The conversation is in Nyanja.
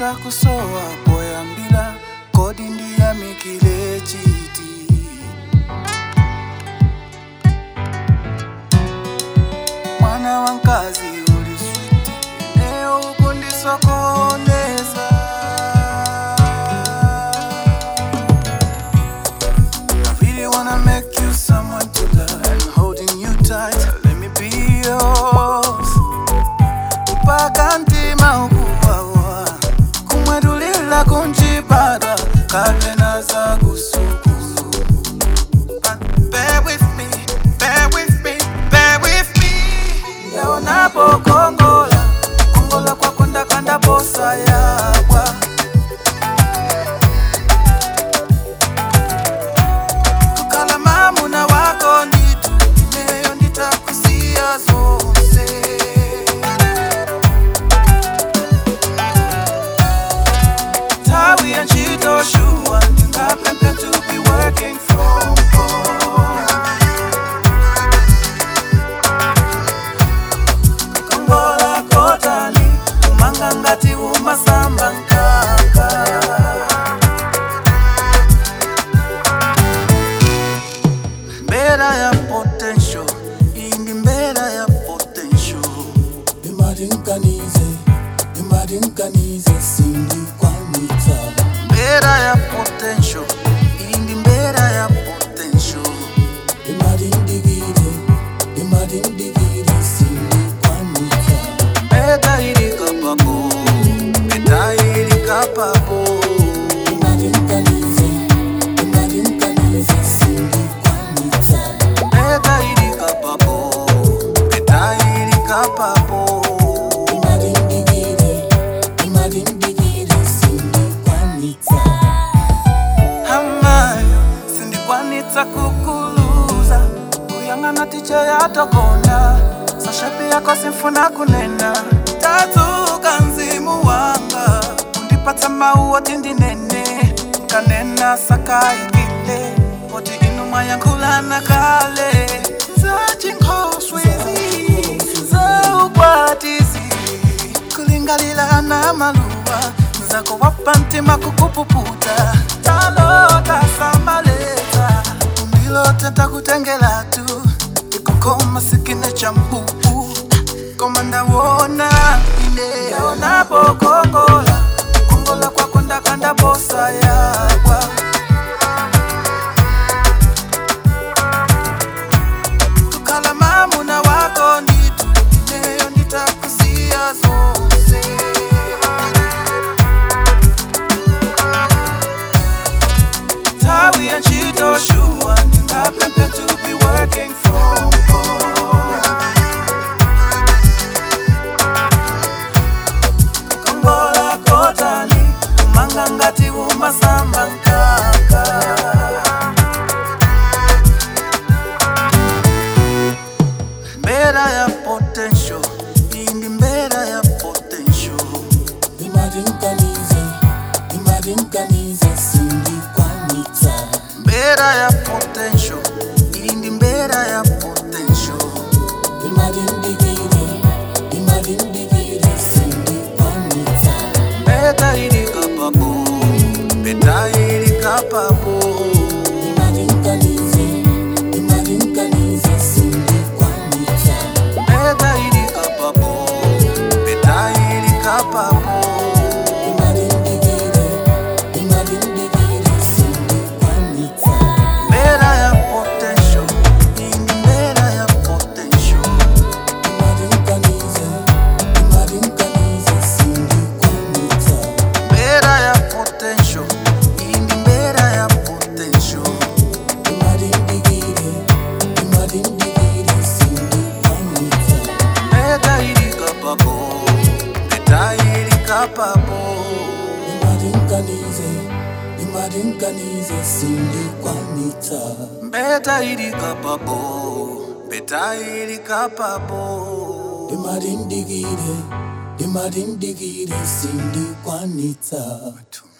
nditakusowa poyambila kodi ndiyamikile chiti mwana wa nkazi uli switi eneo ukundisokoneza I really wanna make you someone to love and holding you tight. Let me be yours. Mpaka ntima ukuwawa kumwedulila kunjibada kapena za kusukulu. But bear with me, bear with me, bear with me. Leo napokongola kongola kwako ndakanda bosa yakwa kukala mamuna wako nditu ineyo nditakusiya zonse tawi ya ntchito shuwa ndingapemphe to be working from home kongola kotani umanga ngati umasamba nkaka mbera ya potential iyi ndi mbera ya potential imadinganize imadinganize sindikwanitsa mbera ya potential iyi ndi mbera ya potential imadindigire imadindigire sindikwanitsa mbeta ili kapapo mbeta ili kapapo imadinganize imadinganize sindikwanitsa mbeta ili kapapo mbeta ili kapapo imadindigire imadindigire sindikwanitsa hamayo sindikwanitsa kukuluza kuyang'ana tiche yatokonda sashapi yako simfuna kunena tadzuka mzimu wanga undipatsa mauwo tindinene nkanena sakaingile poti inu mwayankhulana kale zachinkhoswezi zaukwatizi kulingalila na maluwa zako wapa ntima kukupuputa talota sambaleta undilote ntakutengela tu ikukoma sikine cha mbubu koma ndawona ine napokongola kongola kwako ndakanda bosa yakwa kukhala mamuna wako nditu ineyo nditakusiya zonse tawi ya ntchito shuwa ndingapemphe to be working from home kongola kotani umanga ngati umasamba nkaka mbera ya potential iyi ndi mbera ya potential imadinganize imadinganize sindikwanitsa mbera ya potential iyi ndi mbera ya potential imadindigire imadindigire sindikwanitsa mbeta ili kapapo mbeta ili kapapo imadinganize imadinganize sindikwanitsa mbeta ili kapapo mbeta ili kapapo imadindigire imadindigire sindikwanitsa mbera ya potential iyi ndi mbera ya potential imadinganize imadinganize sindikwanitsa mbera ya potential iyi ndi mbera ya potential imadindigire imadindigire sindikwanitsa mbeta ili kapapo mbeta ili kapapo imadinganize imadinganize sindikwanitsa mbeta ili kapapo mbeta ili kapapo imadindigire imadindigire sindikwanitsa